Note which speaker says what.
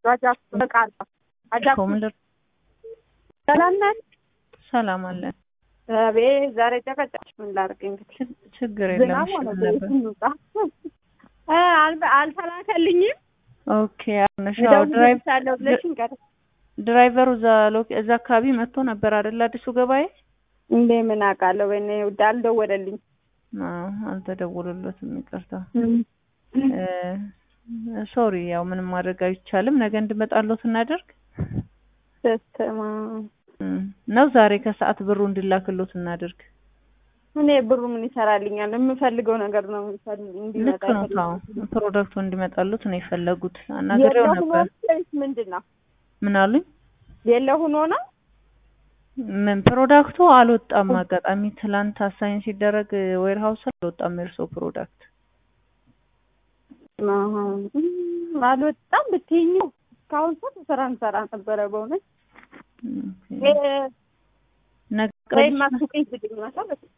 Speaker 1: ራጃፍ በቃል አጃፍ
Speaker 2: ኮምልር
Speaker 1: ሰላም ናት።
Speaker 2: ሰላም አለን።
Speaker 1: አቤት ዛሬ ጨቀጨቅሽ። ምን ላድርግ እንግዲህ
Speaker 2: ችግ- ችግር የለም
Speaker 1: ዝናብ
Speaker 2: እሺ፣
Speaker 1: ሆነ
Speaker 2: ምን ነበር?
Speaker 1: እንውጣ። እ አል- አልተላከልኝም
Speaker 2: ኦኬ አሁንሽ ያው ድራይቭ
Speaker 1: እደውልልሻለሁ ብለሽኝ ቀረ።
Speaker 2: ድራይቨሩ እዛ ሎኬ- እዛ አካባቢ መጥቶ ነበር አይደል? አዲሱ ገበያ
Speaker 1: እንዴ ምን አውቃለሁ። በእኔ ውድ አልደወለልኝ።
Speaker 2: አዎ፣ አልተደወለለትም። ይቅርታ ሶሪ። ያው ምንም ማድረግ አይቻልም። ነገ እንድመጣለሁ እናደርግ
Speaker 1: በስመ
Speaker 2: እም፣ ነው ዛሬ ከሰዓት ብሩ እንድላክሎት እናደርግ።
Speaker 1: እኔ ብሩ ምን ይሰራልኛል? የምፈልገው ነገር ነው የሚፈልግ እንዲመጣ
Speaker 2: ልክ ነው። ታው
Speaker 1: የፈለኩት።
Speaker 2: ፕሮዳክቱ እንዲመጣሉት ነው የፈለጉት። አናግሬው
Speaker 1: የለሁ
Speaker 2: ነበር።
Speaker 1: ነው ወይስ ምንድን ነው?
Speaker 2: ምን አሉኝ?
Speaker 1: የለሁ ሆኖ ነው
Speaker 2: ምን ፕሮዳክቱ አልወጣም። አጋጣሚ ትላንት አሳይን ሲደረግ ዌር ሀውስ አልወጣም የእርሶ ፕሮዳክት።
Speaker 1: አሀ፣ እም፣ አልወጣም ብትይኝ እስካሁን ሰው ስራ እንሰራ ነበረ በእውነት
Speaker 2: ኦኬ። ነገ
Speaker 1: ወይም አስቁኝ ስድኝ መሰለኝ